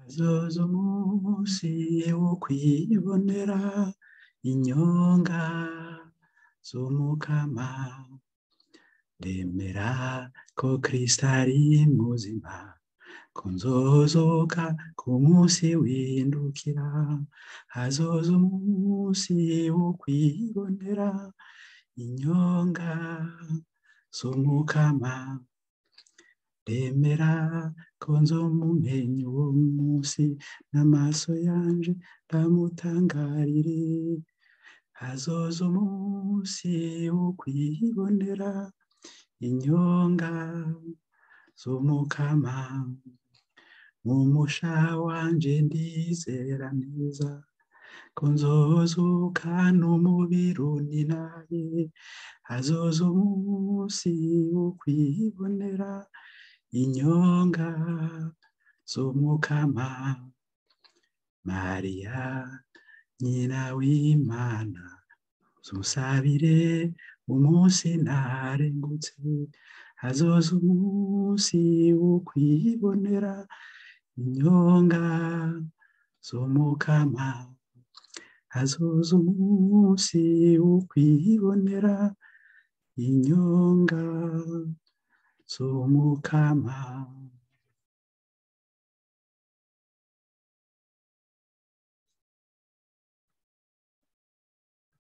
hazoza umunsi wo kwibonera inyonga z'umukama ndemera ko kristo ari muzima ko nzozoka ku munsi windukira hazoza umunsi wo kwibonera inyonga z'umukama ndemera ko nzomumenya uwo munsi n'amaso yanje ndamutangarire hazoza umunsi wo kwibonera inyonga z'umukama mu musha wanje ndizera neza ko nzozuka n'umubiri uninaye hazoza umunsi wo kwibonera inyonga z'umukama mariya nyina w'imana zusabire umunsi ntarengutse hazoza umunsi wo kwibonera inyonga z'umukama hazoza umunsi wo kwibonera inyonga z'umukama